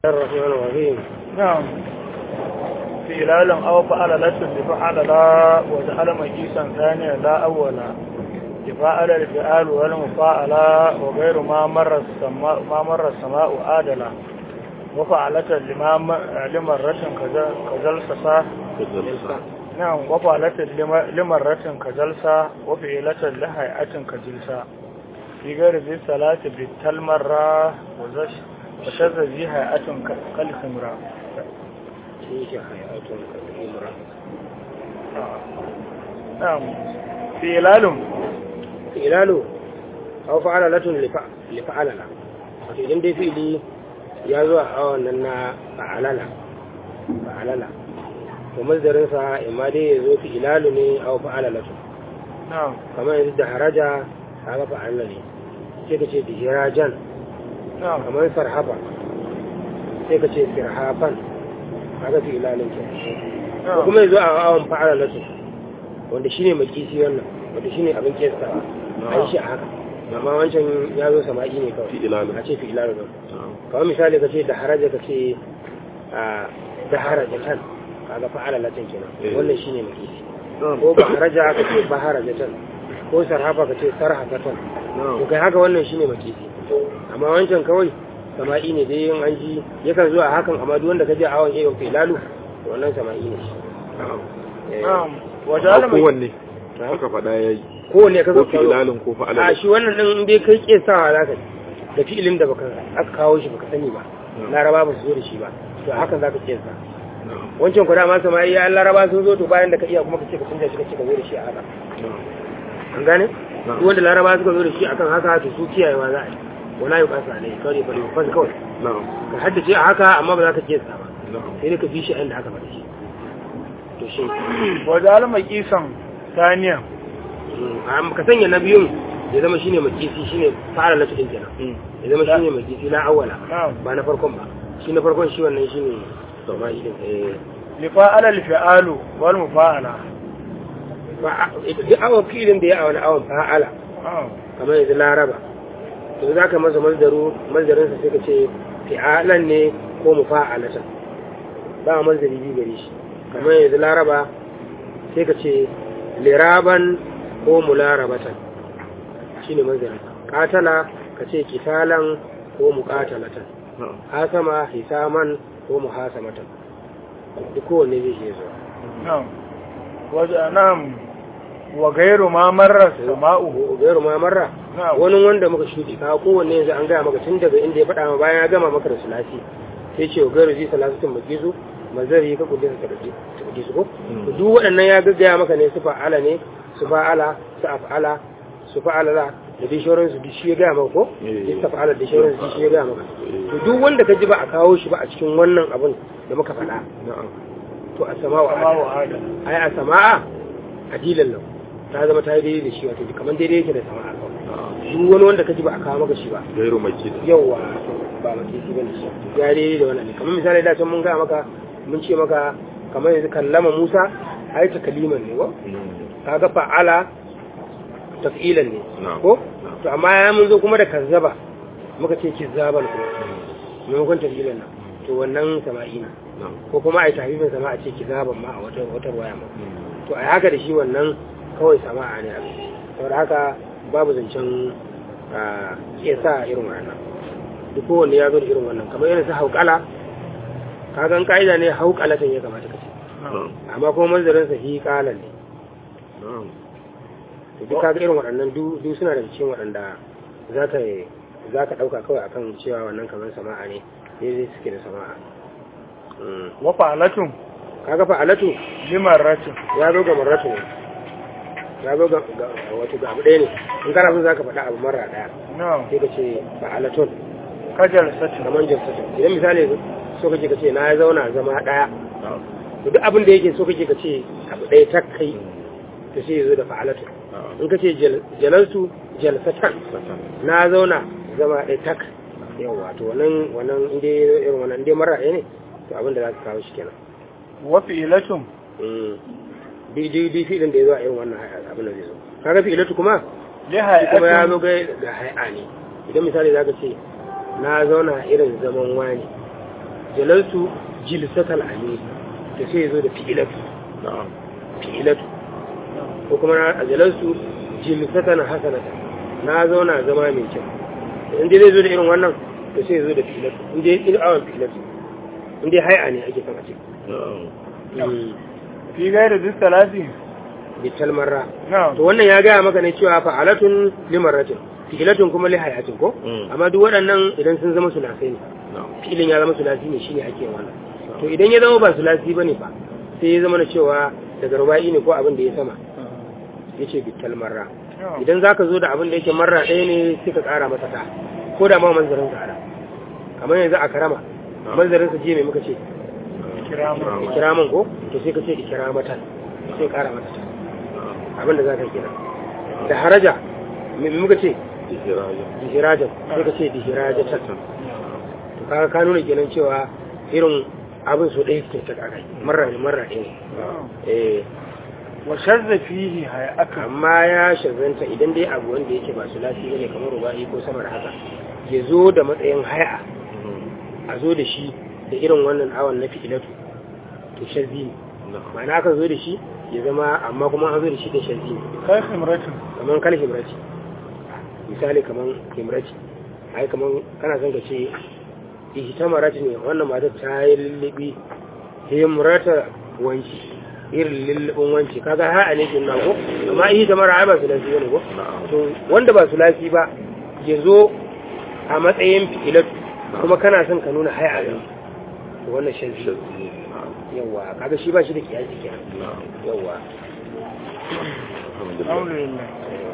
الرحمن الرحيم نعم في إلال أو فعل لس لفعل لا وجعل مجيسا ثانيا لا أولا لفعل الفعال والمفاعل وغير ما مر السماء ما مر السماء آدلا وفعلت لما لمرة كجلسة نعم وفعلت لمرة كجلسة وفعلت لهيئة كجلسة في غير ذي الصلاة بالتلمرة وزش وشذ ذي هيئة كالخمرة تلك حياة كالإمرة نعم في إلال ilalu aw fa'ala latun li fa'alala wato idan dai fi'ili ya zo a awon nan na fa'alala fa'alala to mazdarin sa imma dai ya zo fi'ilalu ne aw fa'ala latun نعم kamar yanzu da haraja kaga fa'alala ne sai ka ce da hirajan نعم kamar sarhafa sai ka ce sirhafan kaga fi'ilalun ke ko نعم kuma ya zo a awon fa'ala latun wanda shine makisi wannan wanda shine abin kesta a yi shi a haka amma wancan ya zo sama'i ne kawai Fi'ilalu. a ce fi'ilalu ne kawai misali ka ce da haraja ka ce a da haraja tan kaga fa'ala latin kenan Eh. wannan shine makisi ko ba haraja ka ce ba haraja tan ko sarhafa ka ce sarhafa tan to kai haka wannan shine makisi amma wancan kawai sama'i ne dai yin an ji yakan zuwa hakan amma duk wanda ka je a awon yayin fi'ilalu to wannan sama'i ne shi Eh, نعم a وجعل مجيسا kowanne aka faɗa ya yi kowanne ka ko zo fi'ilalin ko a fa'alalin shi wannan din dai kai ke sawa za ka da fi'ilin da baka aka kawo shi baka sani ba laraba ba su zo da shi ba to hakan za ka ke sa wancan ku dama sama iya an laraba sun zo to bayan da ka iya kuma ka ce ka canja shi ka ce ka zo da shi a haka an gane duk wanda laraba suka zo da shi akan haka to su kiyayewa za a yi wala yi kasa ne kawai bari fas kawai na'am ka haddace a haka amma ba za ka ke sa ba na'am sai dai ka bi shi a inda aka faɗa shi to shi وجعل مجيسا ثانيا amma ka sanya na biyun ya zama shine makisi shine fara latu din kenan ya zama shine makisi na awwala نعم ba na farkon ba shi na farkon shi wannan shine sama shi din eh لفعل الفعال والمفاعلة ba ita duk awon filin da ya awon awon fa'ala نعم kamar yanzu laraba to za ka masa mazdaru mazdarin sa sai ka ce fi'alan ne ko mufa'alatan ba mazdari bi gare shi kamar yanzu laraba sai ka ce liraban ko mularabatan shine mazdarin katala ka ce kitalan ko muqatalatan na'am hasama hisaman ko muhasamatan duk kowanne zai iya zuwa نعم وج- نعم وغير ما مر السماء gairu ma marra نعم wani wanda muka shuɗi ka kowanne yanzu an gaya maka tun daga inda ya faɗa ma bayan ya gama maka da sulasi sai ce gairu zai salasatin magizu mazari ka kudin ka da su ko to duk waɗannan ya gaggaya maka ne su fa'ala ne su fa'ala su af'ala su fa'ala la da dai shauran su duk shi ya gaya maka ko Eh. duk fa'ala da shauran su duk shi ya gaya maka to duk wanda ka ji ba a kawo shi ba a cikin wannan abun da muka faɗa na'am to a sama wa سماء آدم ai a sama'a adilan lau ta zama ta yi daidai da shi wato kamar daidai yake da sama'a kawai na'am duk wani wanda ka ji ba a kawo maka shi ba gairu makis yauwa ba maka shi bane shi ya daidai da wannan ne kamar misali da can mun ga maka mun ce maka kamar yanzu kallama Musa ai ta kaliman ne ko kaga fa'ala taf'ilan ne Na'am. ko to amma ya mun zo kuma da kazzaba muka ce kizzaban ko maimakon taf'ilan nan to wannan sama'i ne na'am ko kuma ai tahfifin sama a ce kizzaban ma a wata wata waya ma to ai haka da shi wannan kawai sama'a ne abin saboda haka babu zancen a iya sa irin wannan duk kowanne ya zo da irin wannan kamar irin su hauƙala kagan ka'ida ne hauƙalatan ya kamata ka ce na'am amma kuma manzarin sa hi ƙalan ne na'am to duk kaga irin waɗannan duk duk suna da cikin waɗanda za ka za ka ɗauka kawai akan cewa wannan kamar sama'a ne daidai suke da sama'a Mm. وفعلة kaga fa alatu لمرة ya zo ga marratu ne ya zo ga ga- wato ga abu ɗaya ne in kana son za ka faɗa abu marra ɗaya نعم sai ka ce fa'alatun كجلسة kamar jalsatun idan misali so kake ka ce na zauna zama ɗaya na'am to duk abin da yake so kake ka ce abu ɗaya tak kai to sai ya zo da fa'alatun na'am in ka ce jal- jalaltu jalsatan satan na zauna zama ɗaya tak yawa to wannan wannan inda irin wannan inda mara ɗaya ne to abin da za ka kawo shi kenan وفعلة Mm. bi bi bi fi'ilin da ya zo a irin wannan haya abin da zai zo kaga fi'ilatu kuma shi kuma ya zo لهيئة ga ga hay'a ne idan misali zaka ce na zauna irin zaman wani jalaltu jilsatal amir to sai ya zo da fi'ilatu na'am fi'ilatu ko kuma na jalaltu jilsatan hasanatan na zauna zama mai kyau in dai zai zo da irin wannan to sai ya zo da fi'ilatu in dai in awon fi'ilatu in dai hai'a ne ake son a ce na'am fi gaira duk salati bital marra na'am to wannan ya gaya maka ne cewa fa'alatun limarratin fi'ilatun kuma li hayatin ko Mm. amma duk waɗannan idan sun zama sulasai ne na'am fi'ilin ya zama sulasi ne shine ake yin wannan to idan ya zama ba sulasi bane fa sai ya zama na cewa daga ruba'i ne ko abin da ya sama yace bital marra idan zaka zo da abin da yake marra ɗaya ne sai ka ƙara masa ta ko da ma manzarin ka ara kamar yanzu a karama manzarin sa je mai muka ce kirama ikiraman ko to sai ka ce ikiramatan sai ƙara masa ta abin da zaka kira da haraja me me muka ce Ihraja. dihirajan sai ka ce dihirajatan to kaga ka nuna kenan cewa irin abin su ɗaya suke ta ƙara marra ne marra ɗaya ne eh wa shazza fihi hay'aka amma ya shazanta idan dai abu wanda yake ba su lafi ne kamar ruba'i ko sama da haka ya zo da matsayin haya a zo da shi da irin wannan awon na fi'ilatu to shazzi ne na'am ma'ana aka zo da shi ya zama amma kuma an zo da shi da shazzi ne kai khimratin kamar kal himrati misali kamar himrati ai kamar kana son ka ce ihtamarati ne wannan matar ta yi lullubi himrata wanci irin lullubin wanci kaga ha'a ne kin ko amma ihtamara ai ba su lafi ne ko na'am to wanda ba su lafi ba ya zo a matsayin fi'ilatu kuma kana son ka nuna haya ne to wannan shan shazzi na'am yawa kaga shi ba shi da kiyasi kenan na'am yawa alhamdulillah alhamdulillah